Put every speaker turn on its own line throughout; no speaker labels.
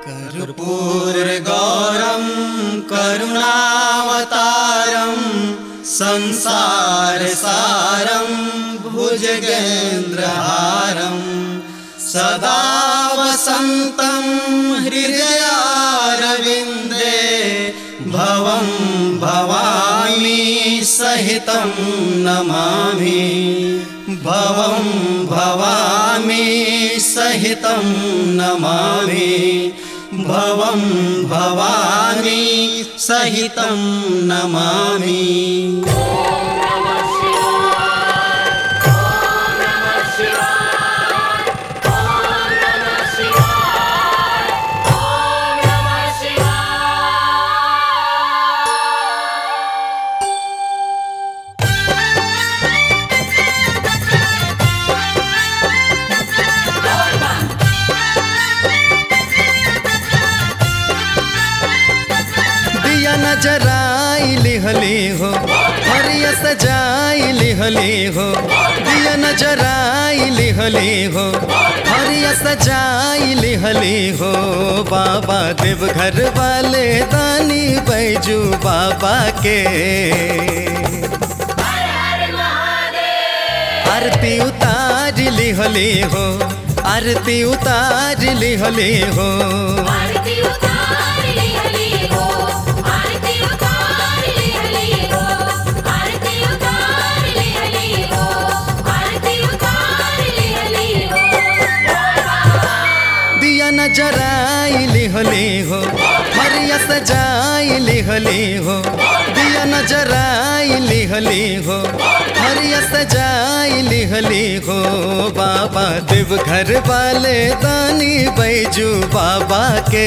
कर्पूरगौरं करुणावतारं संसारसारं भुजगेन्द्रहारं सदा वसन्तं हृदयारविन्दे भवं भवामि सहितं नमामि भवं भवामि सहितं नमामि भवं भवामि सहितं नमामि
दिया नजराई लिहली हो हरिया सजाई लिहली हो दिया नजराई लिहली हो हरिया सजाई लिहली हो बाबा देव घर वाले दानी बैजू बाबा के आरती उतार लिहली हो आरती उतार लिहली हो
आरती उतार ली हली हो आरती उतार ली हली हो आरती उतार ली हली हो आरती उतार ली हली हो
दिया नजराई लिहली हो हरिया सजाई लिहली हो दिया नजराई लिहली हो हरिया सजाई लिहली हो बाबा देव घर वाले दानी बैजू बाबा के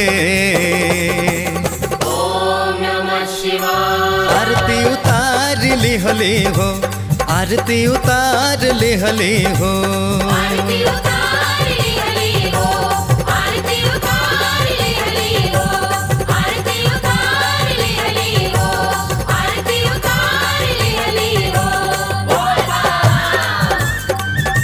ओम नमः शिवाय
आरती उतार लिहली हो आरती उतार लिहली हो
आरती उतार ली हली हो आरती उतार ली हली हो आरती उतार ली हली हो आरती उतार ली हली हो बोल बा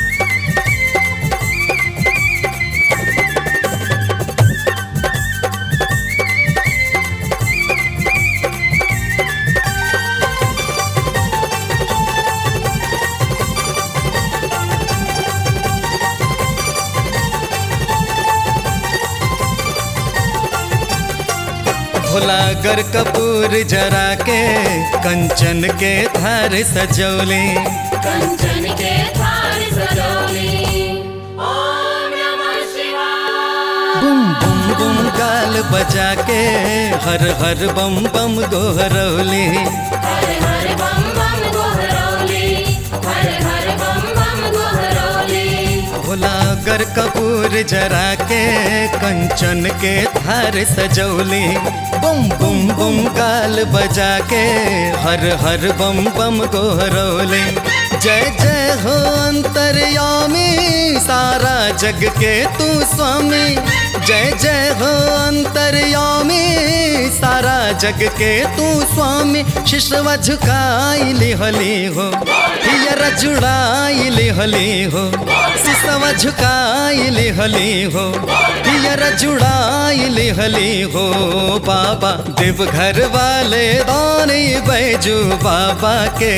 भोला गर कपूर जरा के कंचन के धार सजौली
कंचन के थार सजोली ओम नमः शिवाय
बुम बुम बुम गाल बजा के हर हर बम बम गोहरौली
हर हर बम बम गोहरौली हर हर बम बम गोहरौली
भोला गर कपूर जरा के कंचन के धार सजौली बुम बुम बुम गाल बजा के हर हर बम बम गोहरौली जय जय हो अंतर्यामी सारा जग के तू स्वामी जय जय हो अंतर्यामी सारा जग के तू स्वामी शिशवा झुकाई लिहली हो हियर जुड़ाई लिहली हो सिसवा झुकाई लिहली हो हियर जुड़ाई लिहली हो बाबा देव घर वाले दानी बैजू बाबा के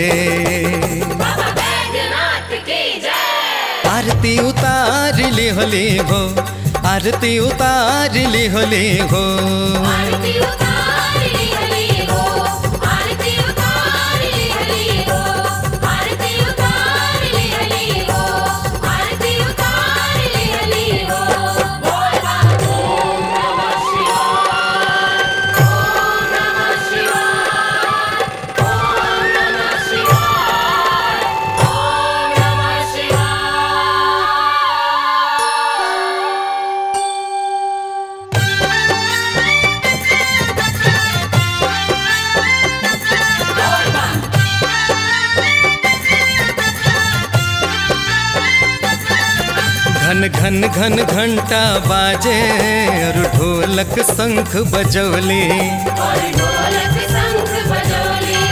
बाबा बैजनाथ की जय
आरती उतार लिहली हो आरती उतार लिहली हो
आरती उतार ली हली हो आरती उतार ली हली हो आरती उतार ली हली हो आरती उतार ली हली हो बोल बा ओम नमः शिवाय ओम नमः शिवाय ओम नमः शिवाय ओम नमः शिवाय
घन घन घन घंटा बाजे और ढोलक शंख बजौली
और ढोलक शंख बजौली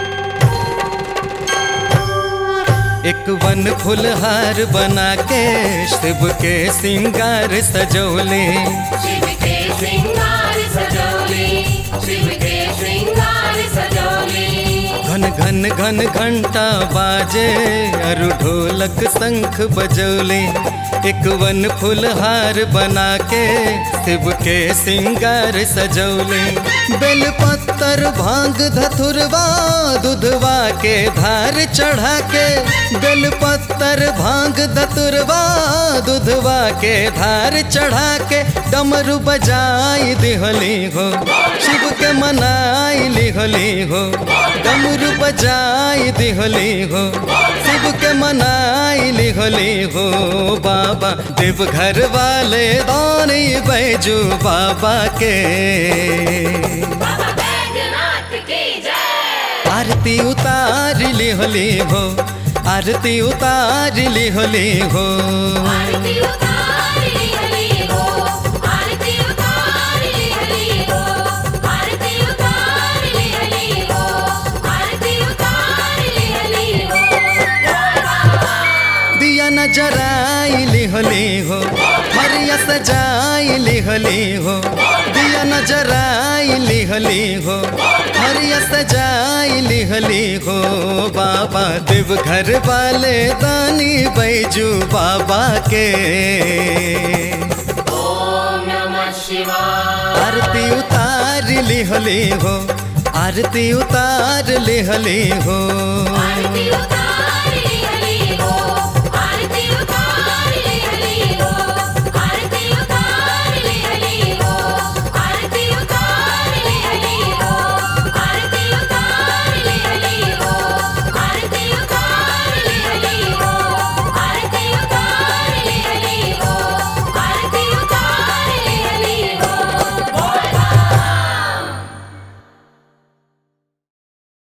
एक वन फुलहार बना के शिव के सिंगार सजौले
शिव के श्रृंगार सजौली शिव के श्रृंगार सजौली
घन घन घन घंटा बाजे अरु ढोलक शंख बजौले एक वन फुलहार बना के शिव के सिंगार सजौले बेल पत्तर भांग धतुरवा दूधवा के धार चढ़ा के बेल पत्तर भांग धतुरवा दूधवा के धार चढ़ा के डमरू बजाई दिहली हो शिव के मनाई लिहली हो डमरू बजाई दिहली हो शिव के मनाई लिहली हो बाबा देवघर वाले दानी बैजू बाबा के
बाबा बैजनाथ की जय
आरती उतार लिहली हो आरती उतार लिहली हो
आरती उतार ली हली हो आरती उतार ली हली हो आरती उतार ली हली हो आरती उतार ली हली हो
दिया न जराई लिहली हो हरिया सजाई लिहली हो दिया न जराई लिहली हो हरिया सजाई लिहली हो बाबा देव घर वाले दानी बैजू बाबा के
ओम नमः शिवाय
आरती उतार लिहली हो आरती उतार लिहली हो
आरती उतार ली हली हो आरती उतार ली हली हो